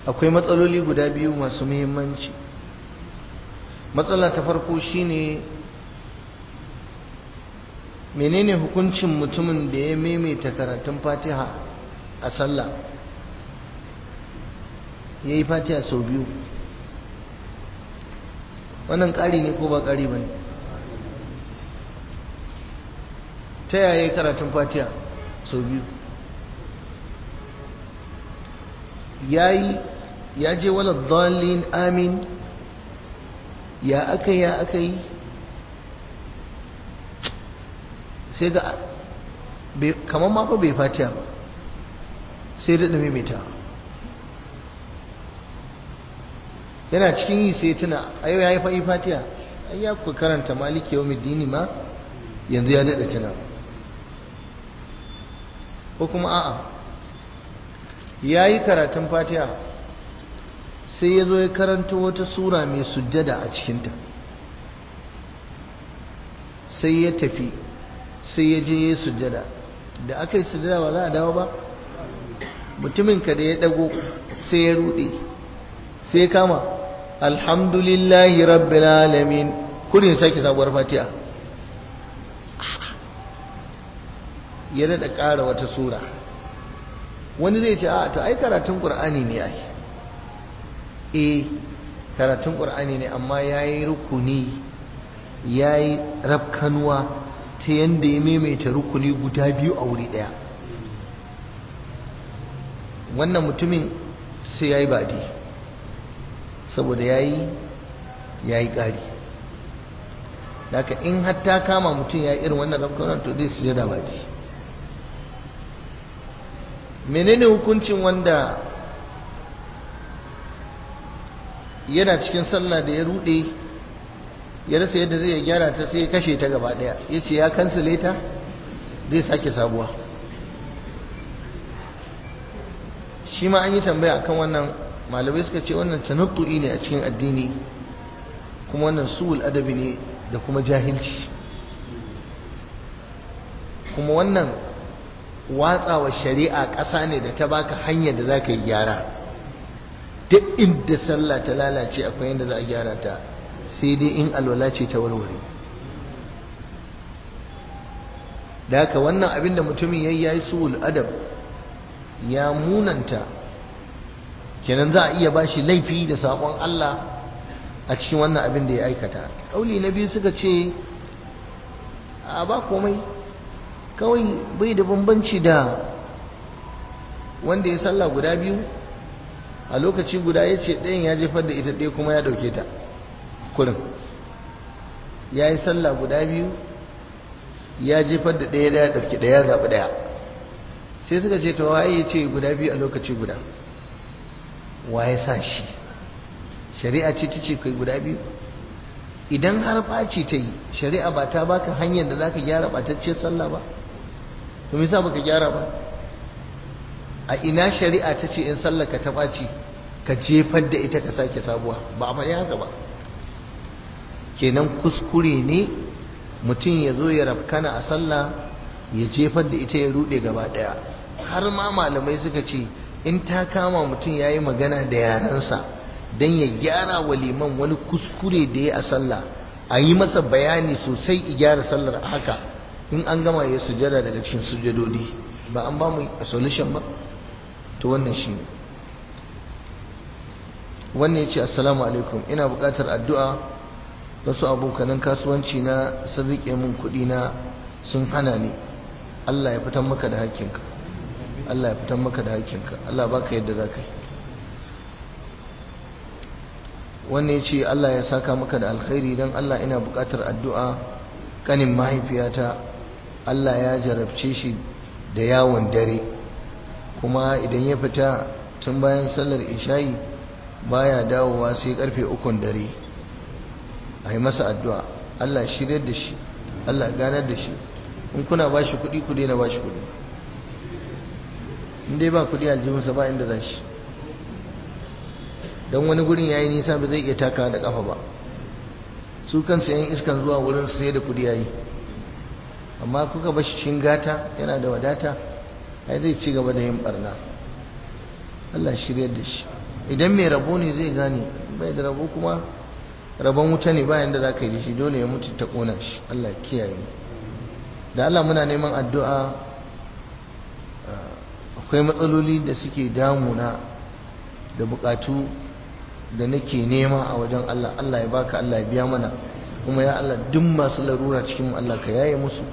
akwai matsaloli guda biyu masu muhimmanci matsala ta farko shine menene hukuncin mutumin da ya maimaita karatun fatiha a sallah ya yi fatiha sau biyu wannan ƙari ne ko ba ƙari ba ne ta yaya karatun fatiha sau biyu ya yi ya je wala dalin amin ya aka ya aka yi sai ga kamar mako bai fatiha ba sai da maimaita yana cikin yi sai tuna ayo ya yi fa'i fatiha ai ya ku karanta maliki yau dini ma yanzu ya daɗa tuna ko kuma a'a ya yi karatun fatiha sai ya zo ya karanta wata sura mai sujjada a cikinta sai ya tafi sai ya je ya sujjada da aka yi sujjada ba za a dawo ba mutumin ka da ya dago sai ya rude sai ya kama alhamdulillahi rabbil alamin kudin sake sabuwar fatiha ya daɗa ƙara wata sura wani zai ce a to ai karatun ƙur'ani ne ai eh karatun ƙur'ani ne amma ya yi rukuni ya yi rafkanuwa ta yadda ya maimaita rukuni guda biyu a wuri ɗaya wannan mutumin sai ya yi baɗi saboda ya yi ya yi ƙari daga in hatta kama mutum ya yi irin wannan rafkanuwa to zai su jada baɗi menene hukuncin wanda yana cikin sallah da ya rude ya rasa yadda zai gyara ta sai ya kashe ta gaba daya ya ce ya kansile ta zai sake sabuwa shi ma an yi tambaya akan wannan malamai suka ce wannan tanattu'i ne a cikin addini kuma wannan su'ul adabi ne da kuma jahilci kuma wannan watsawa shari'a ƙasa ne da ta baka hanyar da za ka yi gyara duk inda sallah ta lalace akwai yadda za a gyara ta sai dai in alwala ce ta warware da haka wannan abin da mutumin ya yi ya yi su'ul adab ya munanta kenan za a iya ba shi laifi da saƙon Allah a cikin wannan abin da ya aikata ƙauli na biyu suka ce a ba komai kawai bai da bambanci da wanda ya sallah guda biyu a lokaci guda ya ce ɗayan ya jefar da ita ɗaya kuma ya ɗauke ta kurin ya yi sallah guda biyu ya jefar da ɗaya ya ɗauki ɗaya ya zaɓi ɗaya sai suka ce ta waye ya ce guda biyu a lokaci guda waye sa shi shari'a ce ta ce kai guda biyu idan har ɓaci ta yi shari'a ba ta baka hanyar da za ka gyara ɓatacciyar sallah ba to me yasa baka gyara ba a ina shari'a ta ce in sallar ka ta ɓaci ka jefar da ita ka sake sabuwa ba a faɗi haka ba kenan kuskure ne mutum ya zo ya rafkana a sallah ya jefar da ita ya ruɗe gaba ɗaya har ma malamai suka ce in ta kama mutum ya yi magana da yarensa don ya gyara wa liman wani kuskure da ya a sallah a yi masa bayani sosai i gyara sallar haka in an gama ya sujada daga cikin sujadodi ba an ba mu solution ba to wannan shi ne wannan ya ce assalamu alaikum ina buƙatar addu'a wasu abokanan kasuwanci na sun riƙe min kuɗi na sun hana ni Allah ya fitan maka da hakkinka Allah ya fitan maka da hakkinka Allah baka yadda za ka yi wannan ya ce Allah ya saka maka da alkhairi don Allah ina buƙatar addu'a kanin mahaifiyata Allah ya jarabce shi da yawon dare kuma idan ya fita tun bayan sallar isha'i baya dawowa sai karfe ukun dare a yi masa addu'a Allah shirya da shi Allah ganar da shi in kuna ba shi kuɗi ku daina ba shi kuɗi in dai ba kuɗi aljihunsa ba inda za shi don wani gurin yayi nisa ba zai iya takawa da kafa ba su kansu yan iskan zuwa wurin sai da kudi yayi amma kuka bashi cin gata yana da wadata ai zai ci gaba da yin barna Allah shiryar da shi idan mai rabo ne zai gane bai da rabo kuma rabon wuta ne bayan da za ka yi shi dole ya mutu ta ƙona shi Allah kiyaye mu da Allah muna neman addu'a akwai matsaloli da suke damuna da bukatu da nake nema a wajen Allah Allah ya baka Allah ya biya mana kuma ya Allah duk masu larura cikin Allah ka yaye musu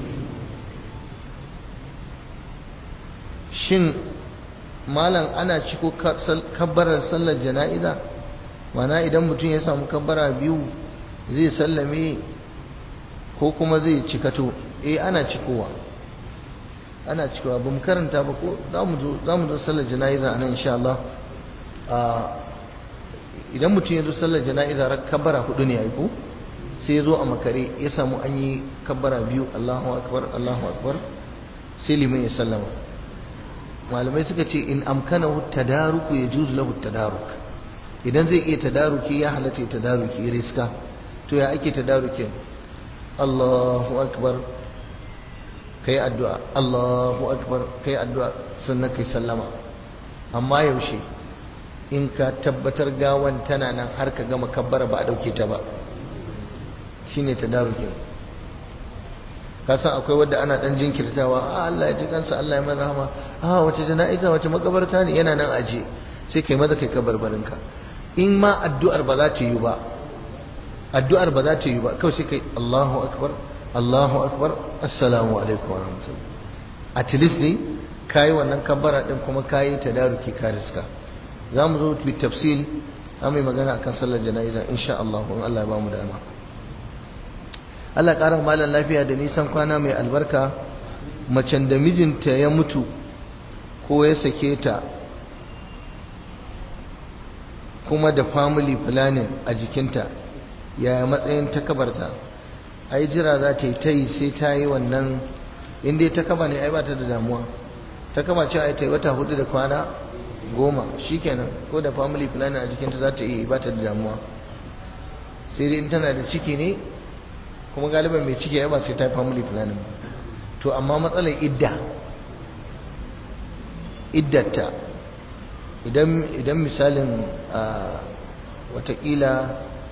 shin malam ana ciko kabbarar sallar jana'iza mana idan mutum ya samu kabbara biyu zai sallame ko kuma zai cikato eh ana cikowa ana cikowa ba mu karanta ba ko za mu zo sallar jana'iza a nan insha Allah idan mutum ya zo sallar jana'iza rak kabbara hudu ne aiko sai ya zo a makare ya samu an yi kabbara biyu Allahu akbar Allahu akbar sai liman ya sallama malamai suka ce in amkanahu tadaruku ya juz lahu tadaruk idan zai iya tadaruki ya halatta tadaruki riska to ya ake tadarukin Allahu akbar kai addu'a Allahu akbar kai addu'a sannan kai sallama amma yaushe in ka tabbatar gawan tana nan har ka gama kabbara ba a dauke ta ba shine tadarukin ka san akwai wadda ana dan jinkirtawa a Allah ya ji kansa Allah ya mana rahama a wace jana'iza wace makabarta ne yana nan aje sai kai maza kai kabarbarinka in ma addu'ar ba za ta yi ba addu'ar ba za ta yi ba kawai sai kai Allahu akbar Allahu akbar assalamu alaikum wa rahmatullahi at least ne kai wannan kabbara din kuma kai tadaruki ka riska zamu zo bi tafsil amma magana akan sallar jana'iza insha Allah in Allah ya ba mu dama Allah ƙara malam lafiya da nisan kwana mai albarka macen da mijinta ya mutu ko ya sake ta kuma da family planning a jikinta yaya matsayin takabarta ai jira za ta yi ta yi sai ta yi wannan inda ta kaba ne ai ba ta da damuwa ta kaba ce ai ta yi wata hudu da kwana goma shikenan ko da family planning a jikinta za ta yi ba ta da damuwa sai dai in tana da ciki ne kuma galiban mai ciki ya ba sai ta family planning ba to amma matsalar idda iddata idan idan misalin watakila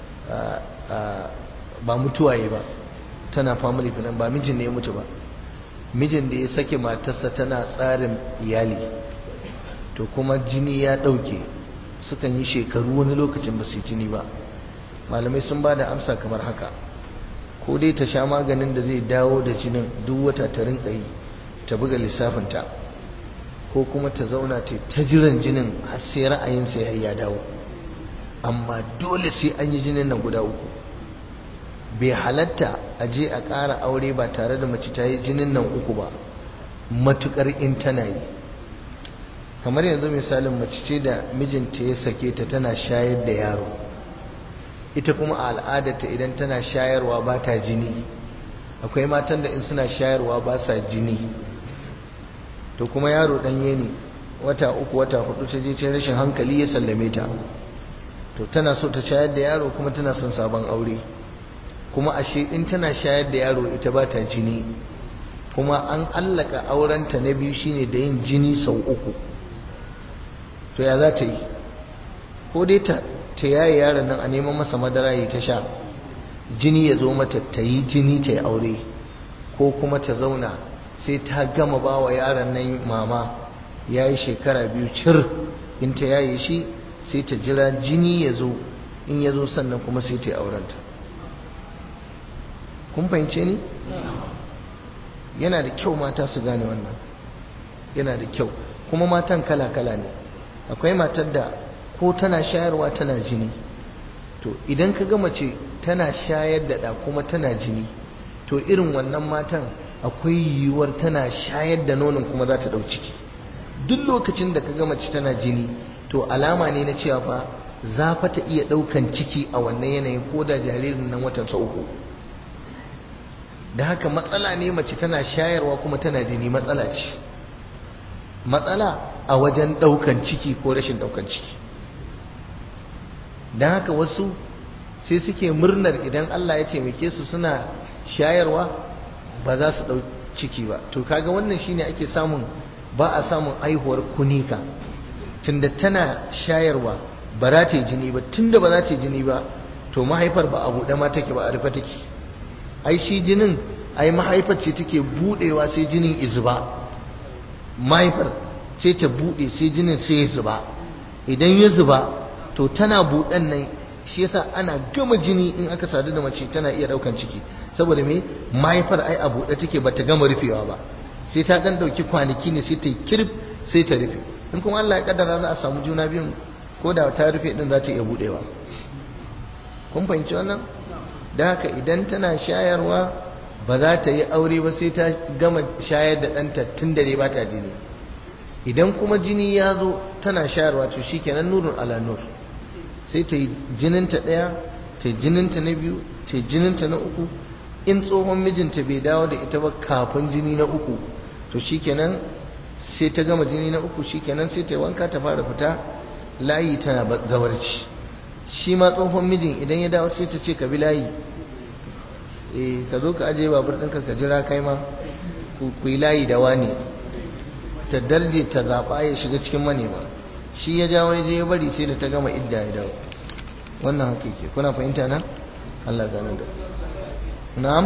ba mutuwa yi ba tana family planning ba mijin ne ya mutu ba mijin da ya sake matarsa tana tsarin iyali to kuma jini ya ɗauke sukan yi shekaru wani lokacin ba su yi jini ba malamai sun ba da amsa kamar haka ko dai ta sha maganin da zai dawo da jinin duk wata ta rinka yi ta buga lissafinta ko kuma ta zauna ta ta jiran jinin har sai ra'ayinsa ya ya dawo amma dole sai an yi jinin nan guda uku bai halatta a je a ƙara aure ba tare da mace ta yi jinin nan uku ba matukar in tana yi kamar yanzu misalin mace ce da mijinta ya sake ta tana shayar da yaro ita kuma a al'adarta idan tana shayarwa ba ta jini akwai matan da in suna shayarwa ba sa jini to kuma yaro ɗanye ne wata uku wata hudu ta je ta rashin hankali ya sallame ta to tana so ta shayar da yaro kuma tana son sabon aure kuma ashe in tana shayar da yaro ita ba ta jini kuma an allaka aurenta na biyu shine da yin jini sau uku to ya za ta yi ko dai ta ta yaye yaron nan a neman masa madara ya ta sha jini ya zo mata ta yi jini ta yi aure ko kuma ta zauna sai ta gama ba wa yaron nan mama ya yi shekara biyu cir in ta yaye shi sai ta jira jini ya zo in ya zo sannan kuma sai ta yi aurenta kun fahimce ni yana da kyau mata su gane wannan yana da kyau kuma matan kala-kala ne akwai matar da ko tana shayarwa tana jini to idan ka gama ce tana shayar da ɗa kuma tana jini to irin wannan matan akwai yiwuwar tana shayar da nonon kuma za ta ɗau ciki duk lokacin da ka gama ce tana jini to alama ne na cewa fa za fa ta iya ɗaukan ciki a wannan yanayin ko da jaririn nan watansa uku da haka matsala ne mace tana shayarwa kuma tana jini matsala ce matsala a wajen ɗaukan ciki ko rashin ɗaukan ciki don haka wasu sai suke murnar idan Allah ya taimake su suna shayarwa ba za su ɗau ciki ba to kaga wannan shine ake samun ba a samun aihuwar kunika tunda tana shayarwa ba za ta yi jini ba tunda ba za ta yi jini ba to mahaifar ba a buɗe ma take ba a rufe take ai shi jinin ai mahaifar ce take buɗewa sai jinin izuba mahaifar sai ta buɗe sai jinin sai ya zuba idan ya zuba to tana buɗan nan shi yasa ana gama jini in aka sadu da mace tana iya ɗaukan ciki saboda me mahaifar ai a buɗe take ba ta gama rufewa ba sai ta ɗan ɗauki kwanaki ne sai ta yi kirif sai ta rufe in kuma Allah ya kaddara za a samu juna biyun ko da ta rufe din za ta iya buɗewa kun fahimci wannan da haka idan tana shayarwa ba za ta yi aure ba sai ta gama shayar da ɗanta tun dare ba ta jini idan kuma jini ya zo tana shayarwa to shi kenan nurin ala nur sai ta yi jininta ɗaya ta yi jininta na biyu ta yi jininta na uku in tsohon mijinta bai dawo da ita ba kafin jini na uku to shi kenan sai ta gama jini na uku shi kenan sai ta yi wanka ta fara fita layi tana zawarci shi ma tsohon mijin idan ya dawo sai ta ce ka bi layi eh ka zo ka ajiye babur ɗinka ka jira kai ma ku yi layi da wani ta darje ta zaɓa ya shiga cikin manema shi ya jawo ya je ya bari sai da ta gama idda ya dawo wannan haka yake kuna fahimta na Allah gane da na'am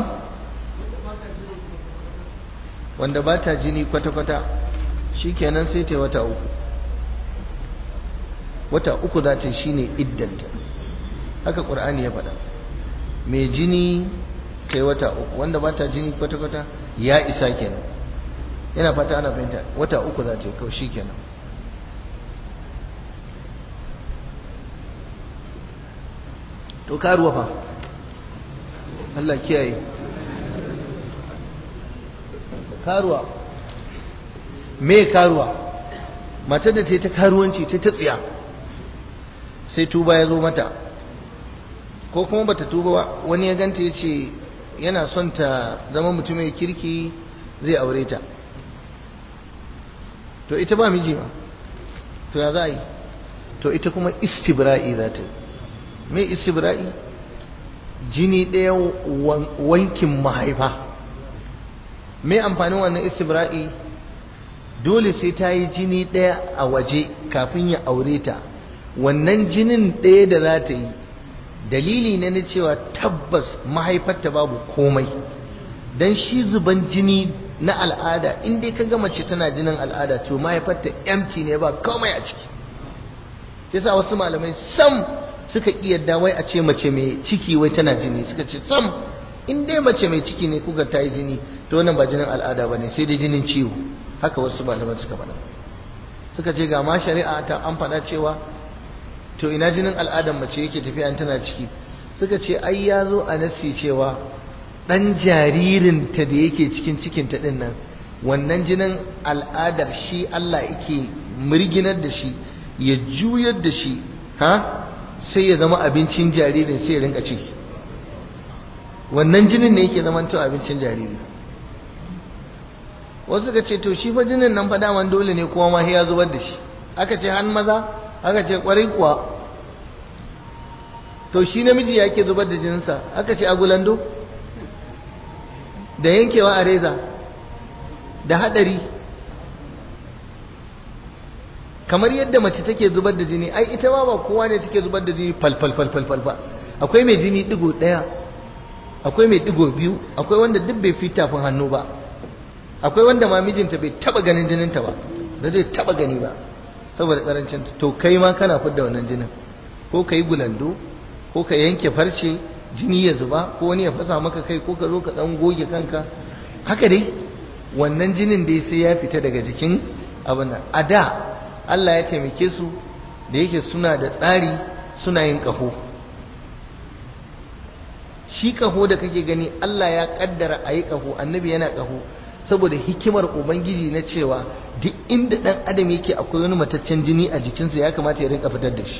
wanda ba ta jini kwata-kwata shi kenan sai ta yi wata uku wata uku za ta shi ne iddanta haka ƙur'ani ya faɗa mai jini ta yi wata uku wanda ba ta jini kwata-kwata ya isa kenan yana fata ana fahimta wata uku za ta yi kawai shi kenan to karuwa fa Allah kiyaye karuwa me karuwa matar da ta yi ta karuwanci ta ta tsiya sai tuba ya zo mata ko kuma bata tuba ba wani ya ganta ya ce yana son ta zama mutumin kirki zai aure ta to ita ba miji ma to ya za a yi to ita kuma istibra'i za ta yi me istibra'i jini ɗaya wankin mahaifa me amfanin wannan istibra'i dole sai ta yi jini ɗaya a waje kafin ya aure ta wannan jinin ɗaya da za ta yi dalili ne na cewa tabbas mahaifarta babu komai don shi zuban jini na al'ada in dai ka ga mace tana jinin al'ada to mahaifarta empty ne ba komai a ciki yasa wasu malamai sam suka iya wai a ce mace mai ciki wai tana jini suka ce sam in dai mace mai ciki ne kuka ta yi jini to wannan ba jinin al'ada ba ne sai dai jinin ciwo haka wasu malaman suka faɗa suka ce ga ma shari'a ta an faɗa cewa to ina jinin al'adar mace yake tafiya in tana ciki suka ce ai ya zo a nasi cewa ɗan jaririnta da yake cikin cikinta ɗin nan wannan jinin al'adar shi Allah yake murginar da shi ya juyar da shi ha sai ya zama abincin jaririn sai ya rinka ci wannan jinin ne yake zama to abincin jariri wasu ka ce to shi fa jinin nan fa daman dole ne kuma ma ya zubar da shi aka ce han maza aka ce kwarai kuwa to shi namiji yake zubar da jininsa aka ce agulando da yankewa a reza da hadari kamar yadda mace take zubar da jini ai ita ma ba kowa ne take zubar da jini fal fal fal fal ba akwai mai jini digo daya akwai mai digo biyu akwai wanda duk bai fi tafin hannu ba akwai wanda ma mijinta bai taba ganin jininta ba ba zai taba gani ba saboda karancin to kai ma kana fidda wannan jinin ko ka yi gulando ko ka yanke farce jini ya zuba ko wani ya fasa maka kai ko ka zo ka dan goge kanka haka dai wannan jinin dai sai ya fita daga jikin abin nan a da Allah ya taimake su da yake suna da tsari suna yin ƙaho shi ƙaho da kake gani Allah ya ƙaddara a yi ƙaho annabi yana ƙaho saboda hikimar ubangiji na cewa duk inda ɗan adam yake akwai wani mataccen jini a jikinsa ya kamata ya rinka fitar da shi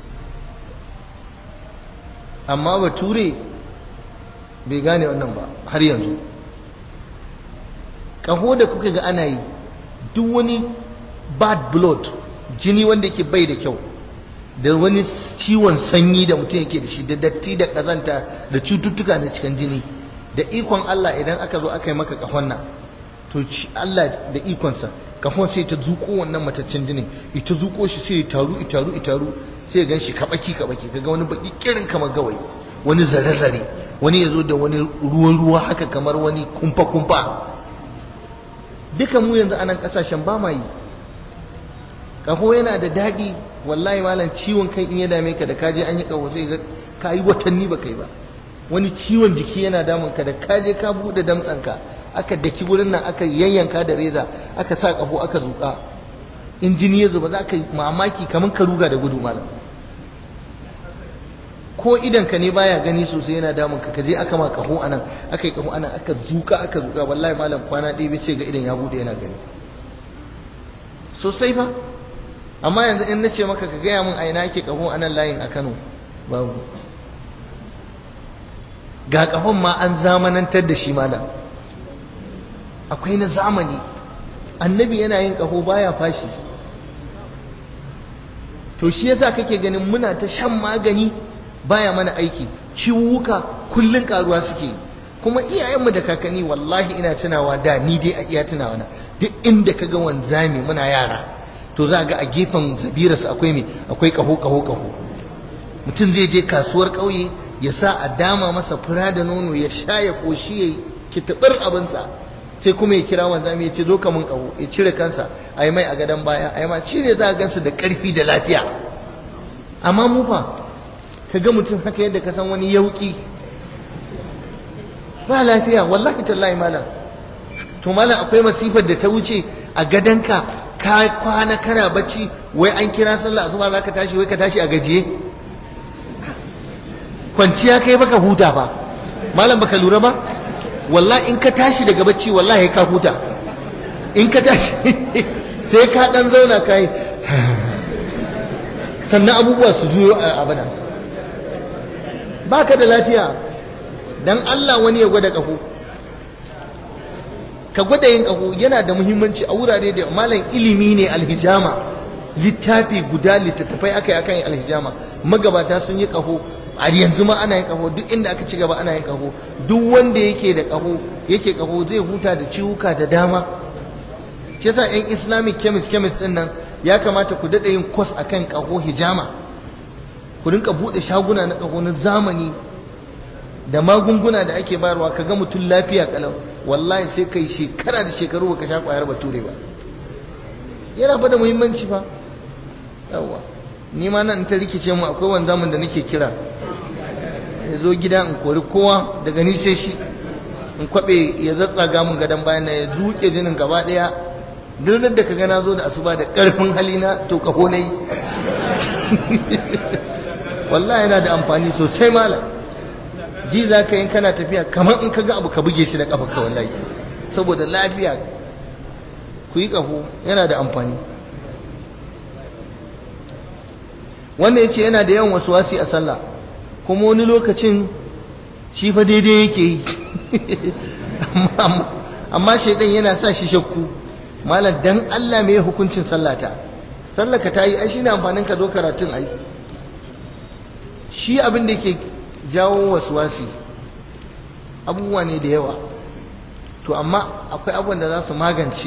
amma bature bai gane wannan ba har yanzu ƙaho da kuka ga ana yi duk wani bad blood jini wanda yake bai da kyau da wani ciwon sanyi da mutum yake da shi da datti da kazanta da cututtuka na cikin jini da ikon Allah idan aka zo aka yi maka kafan nan to Allah da ikonsa kafin sai ta zuko wannan mataccen jinin ita zuko shi sai ya taru ya taru ya taru sai ya ganshi kabaki kabaki kaga wani baki kirin kamar gawayi wani zare zare wani ya zo da wani ruwa ruwa haka kamar wani kumfa kumfa duka mu yanzu anan kasashen ba ma yi kaho yana da daɗi wallahi malam ciwon kai in ya dame ka da kaje an yi kaho sai ga ka yi watanni ba kai ba wani ciwon jiki yana damun ka da kaje ka buɗe damtsanka aka daki wurin nan aka yayyanka da reza aka sa kaho aka zuƙa in jini ya zuba za ka yi mamaki kamar ka ruga da gudu malam ko idan ka ne baya gani sosai yana damun ka kaje aka ma kaho anan aka yi kaho anan aka zuka aka zuka wallahi malam kwana ɗaya bai sai ga idan ya bude yana gani sosai fa amma yanzu in nace maka ka gaya min a ina ake kaho anan layin a Kano babu ga kahon ma an zamanantar da shi malam akwai na zamani annabi yana yin kaho baya fashi to shi yasa kake ganin muna ta shan magani baya mana aiki ciwuka kullun karuwa suke kuma iyayenmu da kakanni wallahi ina tunawa da ni dai a iya tunawa na duk inda kaga wanzami muna yara to za ga a gefen zabirarsa akwai me akwai kaho kaho kaho mutum zai je kasuwar ƙauye ya sa a dama masa fura da nono ya sha ya koshi ya kitabar abinsa sai kuma ya kira wanzami ya ce zo ka mun kaho ya cire kansa a yi mai a gadon baya a yi ma cire za a gansa da ƙarfi da lafiya amma mu fa ka ga mutum haka yadda ka san wani yauki ba lafiya wallahi tallahi malam to malam akwai masifar da ta wuce a gadonka ka kwana kana bacci wai an kira sallah asuba za ka tashi wai ka tashi a gajiye kwanciya kai baka huta fa malam baka lura ba wallahi in ka tashi daga bacci wallahi ka huta in ka tashi sai ka dan zauna kai sannan abubuwa su juyo a abada baka da lafiya dan Allah wani ya gwada kaho ka gwada yin kaho yana da muhimmanci a wurare da malam ilimi ne alhijama littafi guda littattafai aka yi akan alhijama magabata sun yi kaho a yanzu ma ana yin kaho duk inda aka ci gaba ana yin kaho duk wanda yake da kaho yake kaho zai huta da ciwuka da dama shi yasa yan islamic chemist chemist din nan ya kamata ku dada yin course akan kaho hijama ku rinka bude shaguna na kaho na zamani da magunguna da ake bayarwa kaga mutum lafiya kalau wallahi sai kai shekara da shekaru baka sha kwayar bature ba yana fa da muhimmanci fa yawa ni ma nan ta rikice mu akwai wanzamin da nake kira ya zo gida in kori kowa daga ni sai shi in kwabe ya zatsaga mun gadon bayan ya zuke jinin gaba daya duk da ka na zo da asuba da karfin halina to kaho nayi wallahi yana da amfani sosai malam ji za ka yin kana tafiya kamar in ka ga abu ka buge shi da kafa ka wallahi saboda lafiya ku yi kaho yana da amfani wanda ya ce yana da yawan wasu wasi a sallah kuma wani lokacin shi fa daidai yake yi amma shaidan yana sa shi shakku malam dan Allah mai hukuncin sallata sallaka ta yi ai shine amfanin ka zo karatun ai shi abin da yake jawo wasi abubuwa ne da yawa to amma akwai abubuwan da za su magance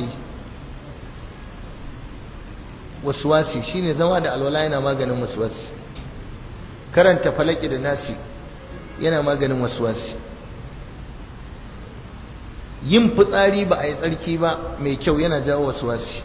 wasi shine zama da alwala yana maganin wasi karanta falaki da nasi yana maganin wasi yin fitsari ba a yi tsarki ba mai kyau yana jawo wasi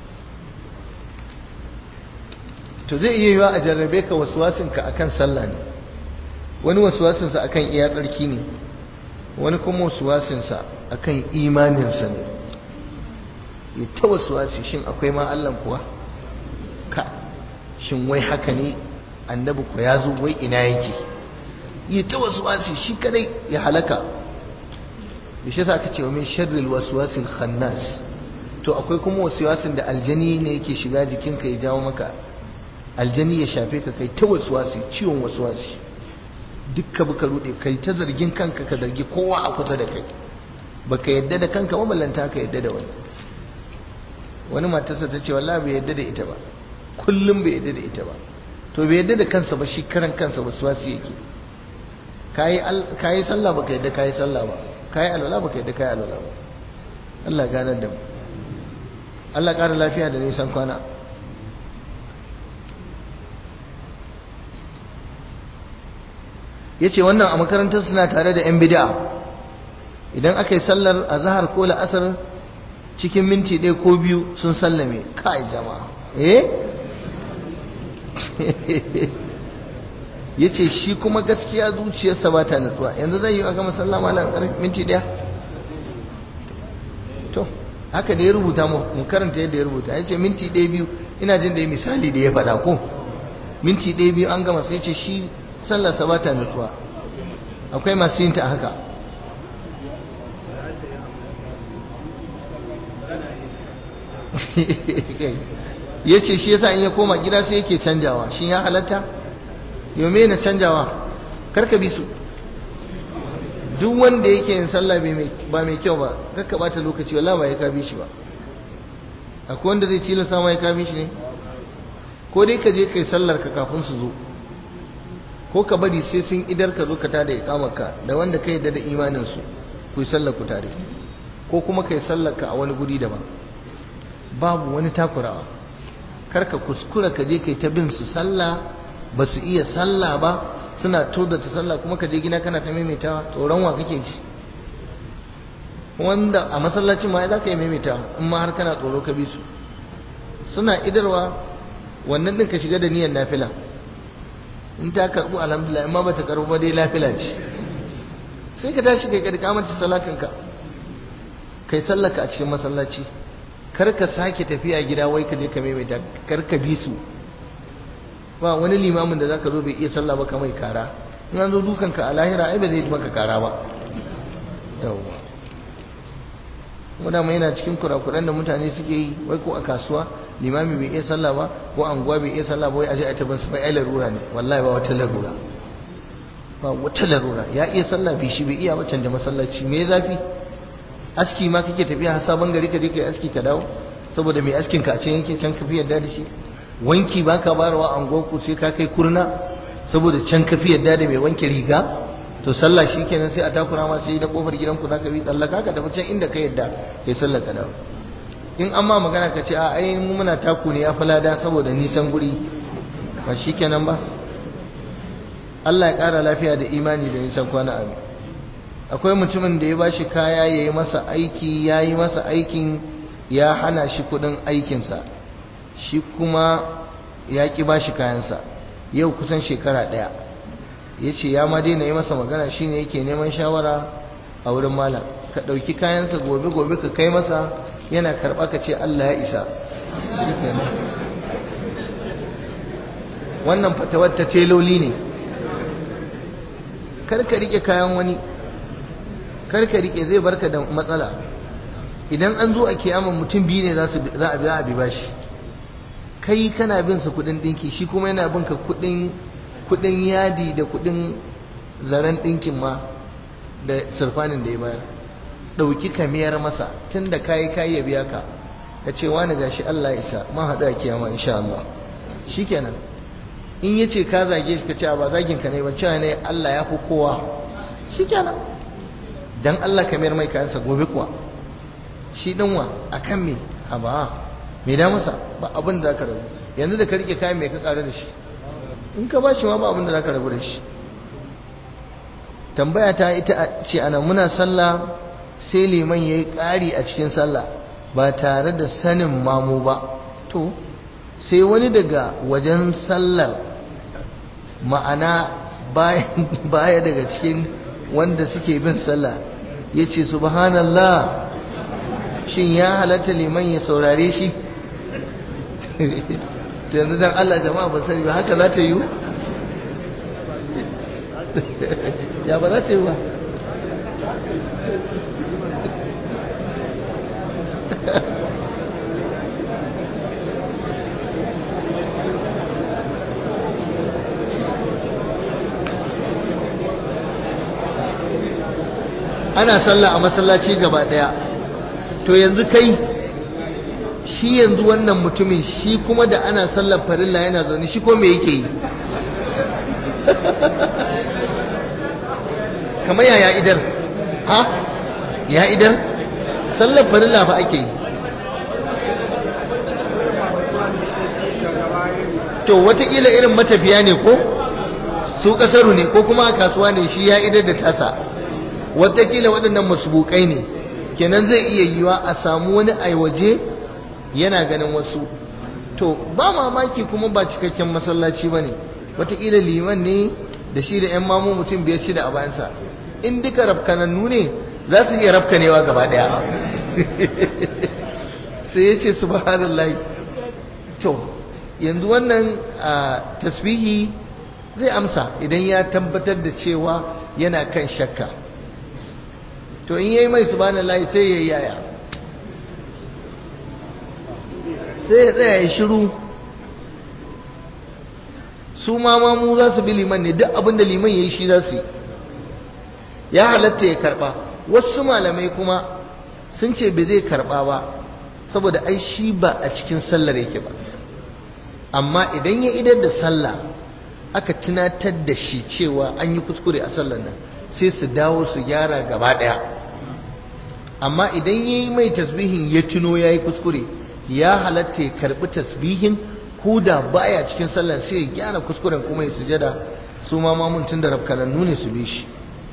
to zai iya yiwa a jarrabe ka wasuwasinka akan sallah ne wani wasuwasinsa akan iya tsarki ne wani kuma wasuwasinsa akan imaninsa ne ya ta wasuwasi shin akwai ma Allah kuwa ka shin wai haka ne annabi ko ya zo wai ina yake ya ta wasuwasi shi kadai ya halaka bishe sa aka ce wa min sharril waswasil khannas to akwai kuma wasuwasin da aljani ne yake shiga jikinka ya jawo maka aljani ya shafe ka kai ta wasuwasi ciwon wasuwasi dukka baka rude kai ta zargin kanka ka zargi kowa a kusa da kai baka yadda da kanka ba ballanta ka yadda da wani wani matarsa ta ce wallahi bai yadda da ita ba kullum bai yadda da ita ba to bai yadda da kansa ba shi karan kansa wasuwasi yake kayi kayi sallah baka yadda kayi sallah ba kayi alwala baka yadda kayi alwala ba Allah ganar da mu Allah ƙara lafiya da nisan kwana ya ce wannan a makarantar suna tare da 'yan bida idan aka yi sallar a zahar ko la'asar cikin minti ɗaya ko biyu sun sallame kai jama'a eh ya ce shi kuma gaskiya zuciyarsa ba ta nutsuwa yanzu zai yi aka masallama lan minti ɗaya to haka da ya rubuta mu karanta yadda ya rubuta ya ce minti ɗaya biyu ina jin da ya misali da ya faɗa ko minti ɗaya biyu an gama sai ce shi sallarsa ba ta nutsuwa akwai masu yin ta haka ya ce shi yasa in ya koma gida sai yake canjawa shi ya halatta yau me na canjawa karka bi su duk wanda yake yin sallah ba mai kyau ba kakka bata lokaci wallahi ba ya kabi shi ba akwai wanda zai tilasta ma ya kabi shi ne ko dai ka je kai sallar ka kafin su zo ko ka bari sai sun idar ka zo ka tada ikamarka da wanda ka yadda da imanin su ku yi sallar ku tare ko kuma kai sallar ka a wani guri daban babu wani takurawa kar ka kuskura ka je kai ta bin su sallah ba su iya sallah ba suna toda ta sallah kuma ka je gina kana ta maimaitawa tsoron wa kake ji wanda a masallacin ma za ka yi maimaitawa in ma har kana tsoro ka bi su suna idarwa wannan din ka shiga da niyyar nafila in ta karbu alhamdulillah in ma bata karbu ba dai nafila ce sai ka tashi kai kadika mace salatin ka kai sallaka a cikin masallaci kar ka sake tafiya gida wai ka je ka maimaita kar ka bi su ba wani limamin da zaka zo bai iya sallah ba kamar kara in an zo dukan ka a lahira ai ba zai maka kara ba yawwa muna mai yana cikin kurakuran da mutane suke yi wai ko a kasuwa limami bai iya sallah ba ko anguwa bai iya sallah ba wai aje a tabbas su bai ai larura ne wallahi ba wata larura ba wata larura ya iya sallah bi shi bai iya ba canja masallaci me zafi aski ma kake tafiya har sabon gari ka je kai aski ka dawo saboda mai askin ka a can yake can ka fi yarda da shi wanki ba ka barawa an goku sai ka kai kurna saboda can ka fi yarda da mai wanke riga to sallah shi kenan sai a takura ma sai da kofar gidanku za ka bi tsallaka ka tafi can inda ka yarda kai sallah ka dawo in an ma magana ka ce a ai mu muna taku ne ya falada saboda nisan guri ba shi kenan ba Allah ya ƙara lafiya da imani da nisan kwana amin akwai mutumin da ya ba shi kaya ya yi masa aiki ya yi masa aikin ya hana shi kudin aikinsa shi kuma ya ƙi ba shi kayansa yau kusan shekara ɗaya ya ce ya ma daina yi masa magana shi ne yake neman shawara a wurin malam ka ɗauki kayansa gobe-gobe ka kai masa yana karɓa ka ce Allah ya isa wannan fatawar ta teloli ne karka rike kayan wani karka rike zai barka da matsala idan an zo a kiyaman mutum biyu ne za a biya a bi bashi kai kana bin sa kudin dinki shi kuma yana bin ka kudin kudin yadi da kudin zaren dinkin ma da surfanin da ya bayar dauki kamiyar masa tunda kai kai ya biya ka ka ce wani gashi Allah isa ma hada kiyama insha Allah shikenan in yace ka zage shi ka ce ba zagin ka ne ban cewa ne Allah ya fi kowa shikenan dan Allah ka mayar mai kayansa gobe kuwa shi dinwa akan me haba me da masa ba abin da zaka rabu yanzu da ka rike kayan mai ka kare da shi in ka bashi ma ba abin da zaka rabu da shi tambaya ta ita ce ana muna sallah sai liman yayi ƙari a cikin sallah ba tare da sanin mamu ba to sai wani daga wajen sallar ma'ana baya daga cikin wanda suke bin sallah ya ce subhanallah shin ya halatta liman ya saurare shi yanzu dan Allah jama'a ba sani ba haka za ta yi ya ba za ta yi ba ana sallah a masallaci gaba daya to yanzu kai shi yanzu wannan mutumin shi kuma da ana sallar farilla yana zaune shi ko me yake yi kamar yaya idar ha ya idar sallar farilla fa ake yi to watakila irin matafiya ne ko su kasaru ne ko kuma a kasuwa ne shi ya idar da tasa watakila waɗannan masubukai ne kenan zai iya yiwa a samu wani aiwaje yana ganin wasu to ba mamaki kuma ba cikakken masallaci ba ne watakila liman ne da shi da 'yan mamu mutum biyar shida a bayansa in duka rafkanannu ne za su iya rafkanewa gaba ɗaya sai ya ce subhanallahi to yanzu wannan tasbihi zai amsa idan ya tabbatar da cewa yana kan shakka to in yayi mai subhanallahi sai yayi yaya sai ya tsaya ya shiru su ma mu za su bi liman ne duk abin da liman yayi shi za su yi ya halatta ya karba wasu malamai kuma sun ce bai zai karba ba saboda ai shi ba a cikin sallar yake ba amma idan ya idar da sallah aka tunatar da shi cewa an yi kuskure a sallar nan sai su dawo su gyara gaba daya amma idan ya yi mai tasbihin ya tuno ya yi kuskure ya halatta ya karbi tasbihin ko da baya cikin sallar sai ya gyara kuskuren kuma ya sujada su ma mamun tun da rafkanannu ne su bi shi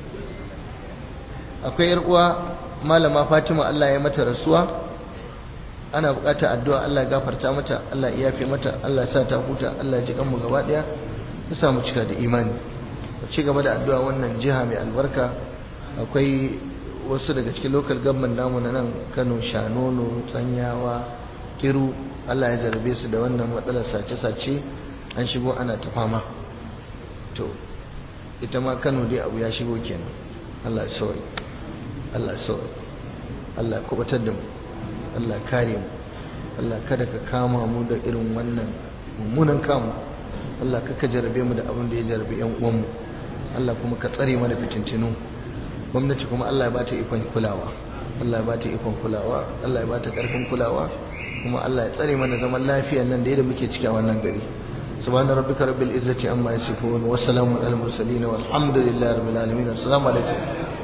akwai yar uwa malama fatima allah ya mata rasuwa ana bukata addu'a Allah gafarta mata Allah ya yafe mata Allah ya sa ta huta Allah ya ji kanmu gaba daya ya sa mu cika da imani mu ci gaba da addu'a wannan jiha mai albarka akwai wasu daga cikin local government namu na nan Kano Shanono Tsanyawa Kiru Allah ya jarabe su da wannan matsalar sace-sace an shigo ana ta fama to ita ma Kano dai abu ya shigo kenan Allah ya sauke Allah ya sauke Allah ya kubatar da mu Allah kare mu Allah kada ka kama mu da irin wannan mummunan kamu Allah ka jarabe mu da abin da ya jarabe yan uwanmu Allah kuma ka tsare mana fitintinu gwamnati kuma Allah ya bata ikon kulawa Allah ya bata ikon kulawa Allah ya bata karfin kulawa kuma Allah ya tsare mana zaman lafiya nan da yadda muke cikin wannan gari subhana rabbika rabbil izzati amma yasifun wa salamun alal mursalin walhamdulillahi rabbil alamin assalamu alaikum